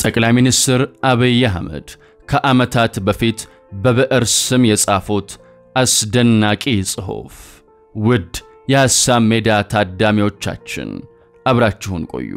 ጠቅላይ ሚኒስትር አብይ አህመድ ከዓመታት በፊት በብዕር ስም የጻፉት አስደናቂ ጽሑፍ። ውድ የሐሳብ ሜዳ ታዳሚዎቻችን አብራችሁን ቆዩ።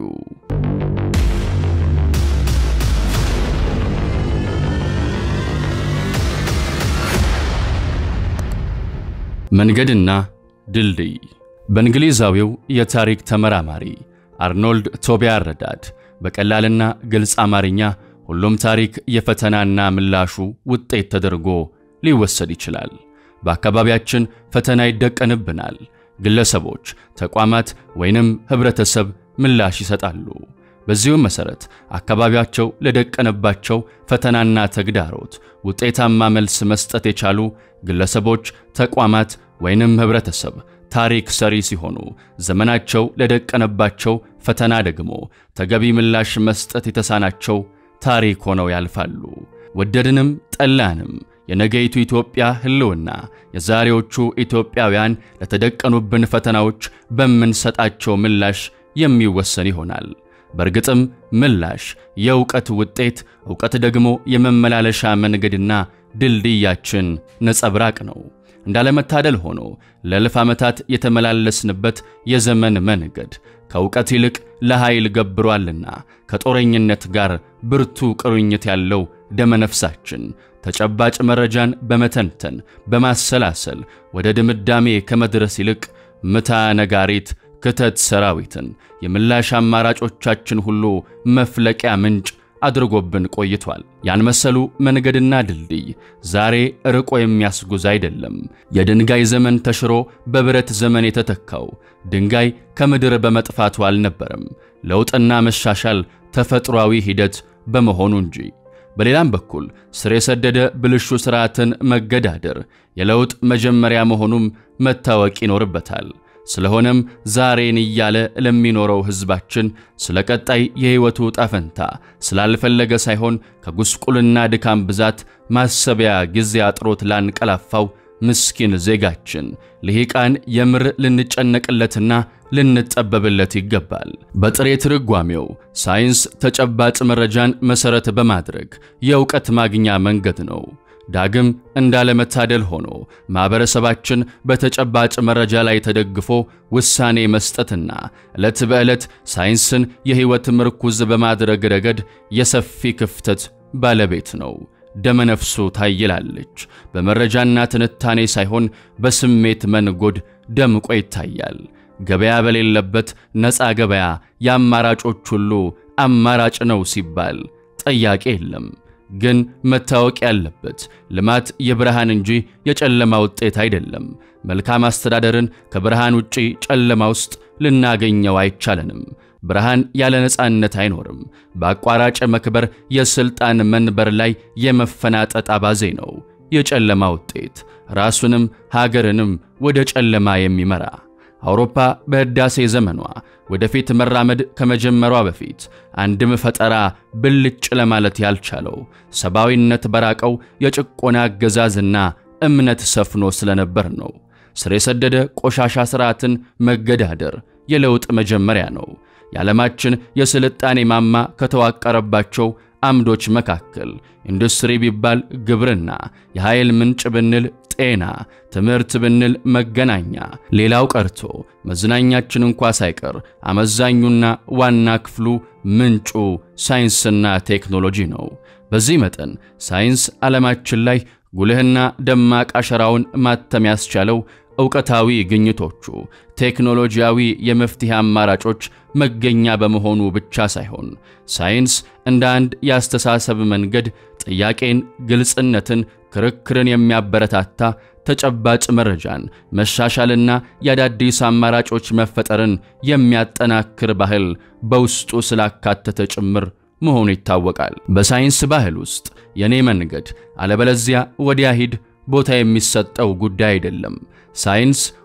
መንገድና ድልድይ በእንግሊዛዊው የታሪክ ተመራማሪ አርኖልድ ቶቢያ አረዳድ በቀላልና ግልጽ አማርኛ ሁሉም ታሪክ የፈተናና ምላሹ ውጤት ተደርጎ ሊወሰድ ይችላል። በአካባቢያችን ፈተና ይደቀንብናል። ግለሰቦች፣ ተቋማት ወይንም ኅብረተሰብ ምላሽ ይሰጣሉ። በዚሁም መሠረት አካባቢያቸው ለደቀነባቸው ፈተናና ተግዳሮት ውጤታማ መልስ መስጠት የቻሉ ግለሰቦች፣ ተቋማት ወይንም ኅብረተሰብ ታሪክ ሰሪ ሲሆኑ ዘመናቸው ለደቀነባቸው ፈተና ደግሞ ተገቢ ምላሽ መስጠት የተሳናቸው ታሪክ ሆነው ያልፋሉ። ወደድንም ጠላንም የነገይቱ ኢትዮጵያ ሕልውና የዛሬዎቹ ኢትዮጵያውያን ለተደቀኑብን ፈተናዎች በምንሰጣቸው ምላሽ የሚወሰን ይሆናል። በእርግጥም ምላሽ የእውቀት ውጤት፣ እውቀት ደግሞ የመመላለሻ መንገድና ድልድያችን ነጸብራቅ ነው። እንዳለመታደል ሆኖ ለእልፍ ዓመታት የተመላለስንበት የዘመን መንገድ ከእውቀት ይልቅ ለኃይል ገብሯልና ከጦረኝነት ጋር ብርቱ ቁርኝት ያለው ደመነፍሳችን ተጨባጭ መረጃን በመተንተን በማሰላሰል ወደ ድምዳሜ ከመድረስ ይልቅ ምታ ነጋሪት ክተት ሰራዊትን የምላሽ አማራጮቻችን ሁሉ መፍለቂያ ምንጭ አድርጎብን ቆይቷል። ያን መሰሉ መንገድና ድልድይ ዛሬ ርቆ የሚያስጉዝ አይደለም። የድንጋይ ዘመን ተሽሮ በብረት ዘመን የተተካው ድንጋይ ከምድር በመጥፋቱ አልነበረም፣ ለውጥና መሻሻል ተፈጥሯዊ ሂደት በመሆኑ እንጂ። በሌላም በኩል ስር የሰደደ ብልሹ ሥርዓትን መገዳደር የለውጥ መጀመሪያ መሆኑም መታወቅ ይኖርበታል። ስለሆነም ዛሬን እያለ ለሚኖረው ሕዝባችን ስለ ቀጣይ የሕይወቱ ጣፈንታ ስላልፈለገ ሳይሆን ከጉስቁልና ድካም ብዛት ማሰቢያ ጊዜ አጥሮት ላንቀላፋው ምስኪን ዜጋችን ልሂቃን የምር ልንጨነቅለትና ልንጠበብለት ይገባል። በጥሬ ትርጓሜው ሳይንስ ተጨባጭ መረጃን መሠረት በማድረግ የእውቀት ማግኛ መንገድ ነው። ዳግም እንዳለመታደል ሆኖ ማኅበረሰባችን በተጨባጭ መረጃ ላይ ተደግፎ ውሳኔ መስጠትና ዕለት በዕለት ሳይንስን የሕይወት ምርኩዝ በማድረግ ረገድ የሰፊ ክፍተት ባለቤት ነው። ደመነፍሱ ታይላለች። በመረጃና ትንታኔ ሳይሆን በስሜት መንጎድ ደምቆ ይታያል። ገበያ በሌለበት ነፃ ገበያ የአማራጮች ሁሉ አማራጭ ነው ሲባል ጠያቄ የለም። ግን መታወቅ ያለበት ልማት የብርሃን እንጂ የጨለማ ውጤት አይደለም። መልካም አስተዳደርን ከብርሃን ውጪ ጨለማ ውስጥ ልናገኘው አይቻለንም። ብርሃን ያለ ነፃነት አይኖርም። በአቋራጭ መክበር የሥልጣን መንበር ላይ የመፈናጠጥ አባዜ ነው የጨለማ ውጤት፣ ራሱንም ሀገርንም ወደ ጨለማ የሚመራ አውሮፓ በሕዳሴ ዘመኗ ወደፊት መራመድ ከመጀመሯ በፊት አንድም ፈጠራ ብልጭ ለማለት ያልቻለው ሰብአዊነት በራቀው የጭቆና አገዛዝና እምነት ሰፍኖ ስለነበር ነው። ስር የሰደደ ቆሻሻ ሥርዓትን መገዳደር የለውጥ መጀመሪያ ነው። የዓለማችን የስልጣኔ ማማ ከተዋቀረባቸው አምዶች መካከል ኢንዱስትሪ ቢባል ግብርና፣ የኃይል ምንጭ ብንል ጤና፣ ትምህርት ብንል መገናኛ፣ ሌላው ቀርቶ መዝናኛችን እንኳ ሳይቀር አመዛኙና ዋና ክፍሉ ምንጩ ሳይንስና ቴክኖሎጂ ነው። በዚህ መጠን ሳይንስ ዓለማችን ላይ ጉልህና ደማቅ አሸራውን ማተም ያስቻለው ዕውቀታዊ ግኝቶቹ ቴክኖሎጂያዊ የመፍትሄ አማራጮች መገኛ በመሆኑ ብቻ ሳይሆን ሳይንስ እንደ አንድ የአስተሳሰብ መንገድ ጥያቄን፣ ግልጽነትን፣ ክርክርን የሚያበረታታ ተጨባጭ መረጃን መሻሻልና የአዳዲስ አማራጮች መፈጠርን የሚያጠናክር ባህል በውስጡ ስላካተተ ጭምር መሆኑ ይታወቃል። በሳይንስ ባህል ውስጥ የኔ መንገድ አለበለዚያ ወዲያ ሂድ ቦታ የሚሰጠው ጉዳይ አይደለም። ሳይንስ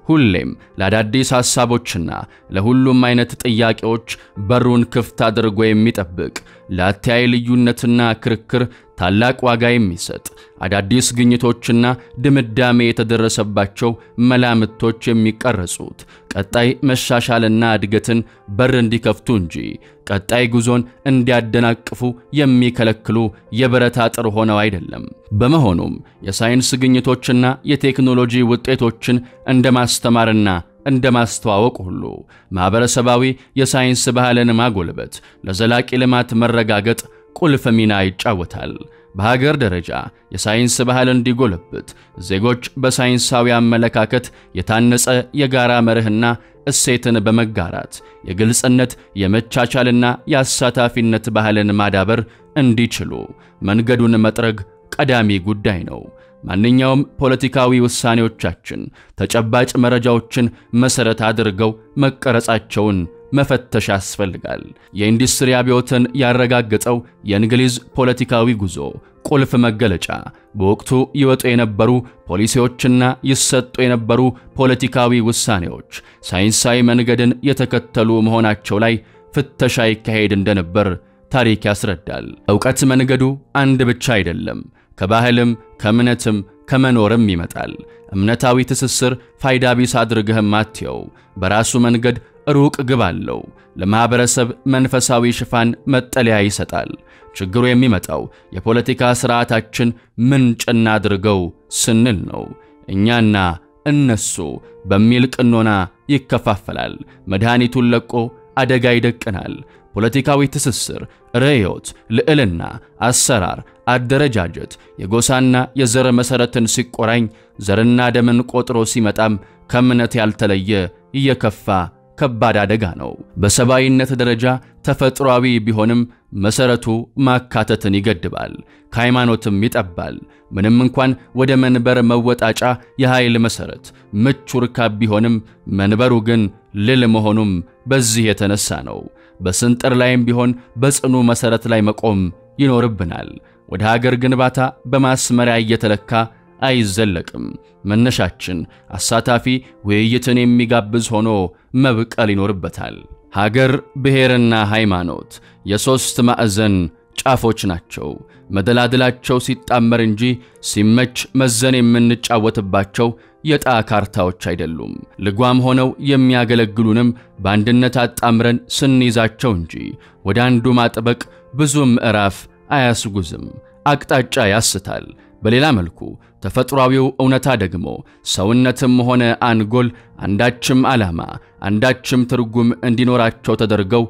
ሁሌም ለአዳዲስ ሐሳቦችና ለሁሉም አይነት ጥያቄዎች በሩን ክፍት አድርጎ የሚጠብቅ ለአተያይ ልዩነትና ክርክር ታላቅ ዋጋ የሚሰጥ አዳዲስ ግኝቶችና ድምዳሜ የተደረሰባቸው መላምቶች የሚቀረጹት ቀጣይ መሻሻልና እድገትን በር እንዲከፍቱ እንጂ ቀጣይ ጉዞን እንዲያደናቅፉ የሚከለክሉ የብረት አጥር ሆነው አይደለም። በመሆኑም የሳይንስ ግኝቶችና የቴክኖሎጂ ውጤቶችን እንደ ማስተማርና እንደ ማስተዋወቅ ሁሉ ማኅበረሰባዊ የሳይንስ ባህልን ማጎልበት ለዘላቂ ልማት መረጋገጥ ቁልፍ ሚና ይጫወታል። በሀገር ደረጃ የሳይንስ ባህል እንዲጎለብት ዜጎች በሳይንሳዊ አመለካከት የታነጸ የጋራ መርህና እሴትን በመጋራት የግልጽነት፣ የመቻቻልና የአሳታፊነት ባህልን ማዳበር እንዲችሉ መንገዱን መጥረግ ቀዳሚ ጉዳይ ነው። ማንኛውም ፖለቲካዊ ውሳኔዎቻችን ተጨባጭ መረጃዎችን መሠረት አድርገው መቀረጻቸውን መፈተሽ ያስፈልጋል። የኢንዱስትሪ አብዮትን ያረጋገጠው የእንግሊዝ ፖለቲካዊ ጉዞ ቁልፍ መገለጫ በወቅቱ ይወጡ የነበሩ ፖሊሲዎችና ይሰጡ የነበሩ ፖለቲካዊ ውሳኔዎች ሳይንሳዊ መንገድን የተከተሉ መሆናቸው ላይ ፍተሻ ይካሄድ እንደነበር ታሪክ ያስረዳል። ዕውቀት መንገዱ አንድ ብቻ አይደለም። ከባህልም ከእምነትም ከመኖርም ይመጣል። እምነታዊ ትስስር ፋይዳ ቢስ አድርገህም አትየው። በራሱ መንገድ ሩቅ ግብ አለው። ለማኅበረሰብ መንፈሳዊ ሽፋን መጠለያ ይሰጣል። ችግሩ የሚመጣው የፖለቲካ ሥርዓታችን ምንጭ እናድርገው ስንል ነው። እኛና እነሱ በሚል ቅኖና ይከፋፈላል። መድኃኒቱን ለቆ አደጋ ይደቅናል። ፖለቲካዊ ትስስር፣ ርዕዮት፣ ልዕልና፣ አሰራር፣ አደረጃጀት፣ የጎሳና የዘር መሠረትን ሲቆራኝ ዘርና ደምን ቆጥሮ ሲመጣም ከእምነት ያልተለየ እየከፋ ከባድ አደጋ ነው። በሰብአዊነት ደረጃ ተፈጥሯዊ ቢሆንም መሠረቱ ማካተትን ይገድባል፣ ከሃይማኖትም ይጠባል። ምንም እንኳን ወደ መንበር መወጣጫ የኃይል መሠረት ምቹ ርካብ ቢሆንም መንበሩ ግን ልል መሆኑም በዚህ የተነሳ ነው። በስንጥር ላይም ቢሆን በጽኑ መሠረት ላይ መቆም ይኖርብናል። ወደ ሀገር ግንባታ በማስመሪያ እየተለካ አይዘለቅም። መነሻችን አሳታፊ ውይይትን የሚጋብዝ ሆኖ መብቀል ይኖርበታል። ሀገር፣ ብሔርና ሃይማኖት የሦስት ማዕዘን ጫፎች ናቸው። መደላድላቸው ሲጣመር እንጂ ሲመች መዘን የምንጫወትባቸው የዕጣ ካርታዎች አይደሉም። ልጓም ሆነው የሚያገለግሉንም በአንድነት አጣምረን ስንይዛቸው እንጂ ወደ አንዱ ማጥበቅ ብዙ ምዕራፍ አያስጉዝም፣ አቅጣጫ ያስታል። በሌላ መልኩ ተፈጥሯዊው እውነታ ደግሞ ሰውነትም ሆነ አንጎል አንዳችም ዓላማ አንዳችም ትርጉም እንዲኖራቸው ተደርገው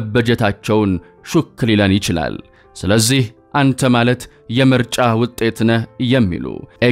መበጀታቸውን ሹክ ሊለን ይችላል። ስለዚህ አንተ ማለት የምርጫ ውጤት ነህ የሚሉ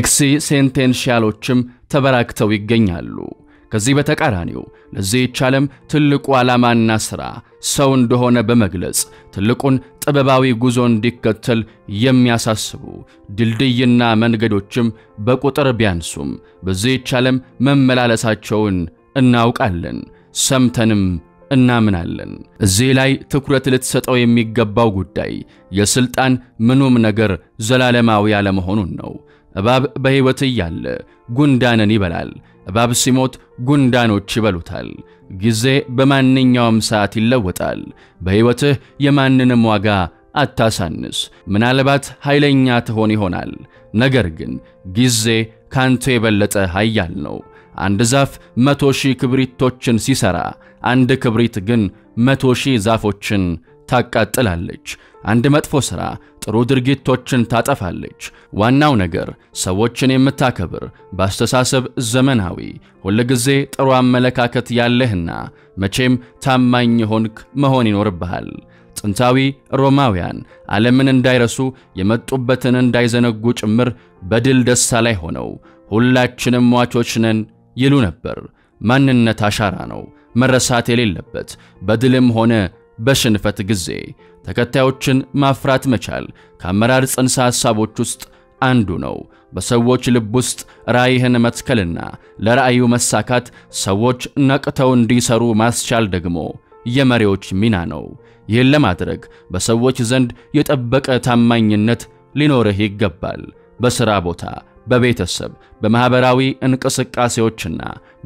ኤክሲሴንቴንሺያሎችም ተበራክተው ይገኛሉ። ከዚህ በተቃራኒው ለዚህች ዓለም ትልቁ ዓላማና ሥራ ሰው እንደሆነ በመግለጽ ትልቁን ጥበባዊ ጉዞ እንዲከተል የሚያሳስቡ ድልድይና መንገዶችም በቁጥር ቢያንሱም በዚህች ዓለም መመላለሳቸውን እናውቃለን፣ ሰምተንም እናምናለን። እዚህ ላይ ትኩረት ልትሰጠው የሚገባው ጉዳይ የሥልጣን ምኑም ነገር ዘላለማዊ ያለመሆኑን ነው። እባብ በሕይወት እያለ ጉንዳንን ይበላል። እባብ ሲሞት ጉንዳኖች ይበሉታል። ጊዜ በማንኛውም ሰዓት ይለወጣል። በሕይወትህ የማንንም ዋጋ አታሳንስ። ምናልባት ኃይለኛ ትሆን ይሆናል፣ ነገር ግን ጊዜ ካንተ የበለጠ ኃያል ነው። አንድ ዛፍ መቶ ሺህ ክብሪቶችን ሲሠራ አንድ ክብሪት ግን መቶ ሺህ ዛፎችን ታቃጥላለች። አንድ መጥፎ ሥራ ጥሩ ድርጊቶችን ታጠፋለች። ዋናው ነገር ሰዎችን የምታከብር በአስተሳሰብ ዘመናዊ፣ ሁልጊዜ ጥሩ አመለካከት ያለህና መቼም ታማኝ ሆንክ መሆን ይኖርብሃል። ጥንታዊ ሮማውያን ዓለምን እንዳይረሱ የመጡበትን እንዳይዘነጉ ጭምር በድል ደስታ ላይ ሆነው ሁላችንም ሟቾች ነን ይሉ ነበር። ማንነት አሻራ ነው መረሳት የሌለበት በድልም ሆነ በሽንፈት ጊዜ ተከታዮችን ማፍራት መቻል ከአመራር ጽንሰ ሐሳቦች ውስጥ አንዱ ነው። በሰዎች ልብ ውስጥ ራዕይህን መትከልና ለራዕዩ መሳካት ሰዎች ነቅተው እንዲሰሩ ማስቻል ደግሞ የመሪዎች ሚና ነው። ይህን ለማድረግ በሰዎች ዘንድ የጠበቀ ታማኝነት ሊኖርህ ይገባል። በሥራ ቦታ፣ በቤተሰብ፣ በማኅበራዊ እንቅስቃሴዎችና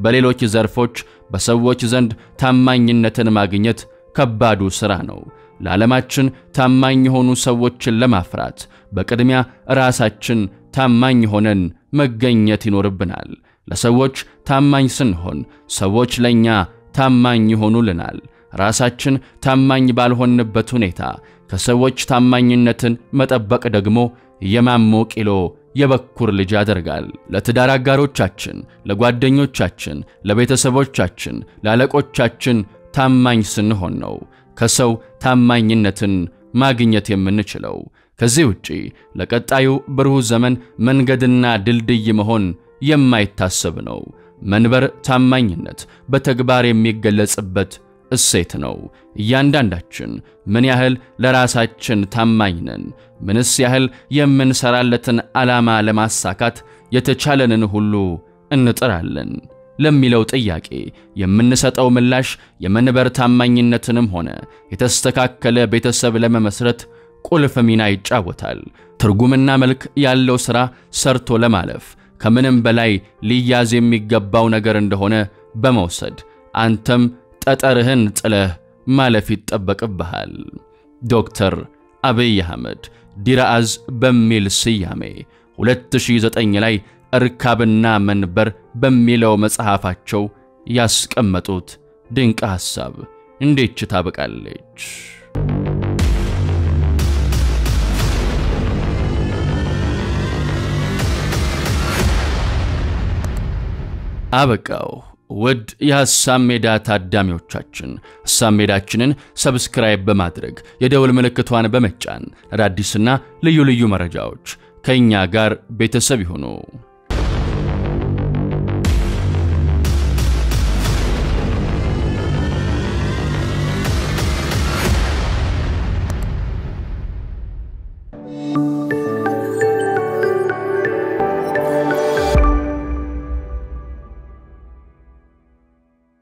በሌሎች ዘርፎች በሰዎች ዘንድ ታማኝነትን ማግኘት ከባዱ ሥራ ነው። ለዓለማችን ታማኝ የሆኑ ሰዎችን ለማፍራት በቅድሚያ ራሳችን ታማኝ ሆነን መገኘት ይኖርብናል። ለሰዎች ታማኝ ስንሆን ሰዎች ለእኛ ታማኝ ይሆኑልናል። ራሳችን ታማኝ ባልሆንበት ሁኔታ ከሰዎች ታማኝነትን መጠበቅ ደግሞ የማሞ ቂሎ የበኩር ልጅ ያደርጋል። ለትዳር አጋሮቻችን፣ ለጓደኞቻችን፣ ለቤተሰቦቻችን፣ ለአለቆቻችን ታማኝ ስንሆን ነው ከሰው ታማኝነትን ማግኘት የምንችለው። ከዚህ ውጪ ለቀጣዩ ብሩህ ዘመን መንገድና ድልድይ መሆን የማይታሰብ ነው። መንበር ታማኝነት በተግባር የሚገለጽበት እሴት ነው። እያንዳንዳችን ምን ያህል ለራሳችን ታማኝ ነን? ምንስ ያህል የምንሰራለትን ዓላማ ለማሳካት የተቻለንን ሁሉ እንጥራለን ለሚለው ጥያቄ የምንሰጠው ምላሽ የመንበር ታማኝነትንም ሆነ የተስተካከለ ቤተሰብ ለመመስረት ቁልፍ ሚና ይጫወታል። ትርጉምና መልክ ያለው ሥራ ሰርቶ ለማለፍ ከምንም በላይ ሊያዝ የሚገባው ነገር እንደሆነ በመውሰድ አንተም ጠጠርህን ጥለህ ማለፍ ይጠበቅብሃል። ዶክተር አብይ አህመድ ዲራአዝ በሚል ስያሜ 2009 ላይ እርካብና መንበር በሚለው መጽሐፋቸው ያስቀመጡት ድንቅ ሐሳብ እንዴች ታበቃለች? አበቃው። ውድ የሐሳብ ሜዳ ታዳሚዎቻችን ሐሳብ ሜዳችንን ሰብስክራይብ በማድረግ የደውል ምልክቷን በመጫን አዳዲስና ልዩ ልዩ መረጃዎች ከእኛ ጋር ቤተሰብ ይሁኑ።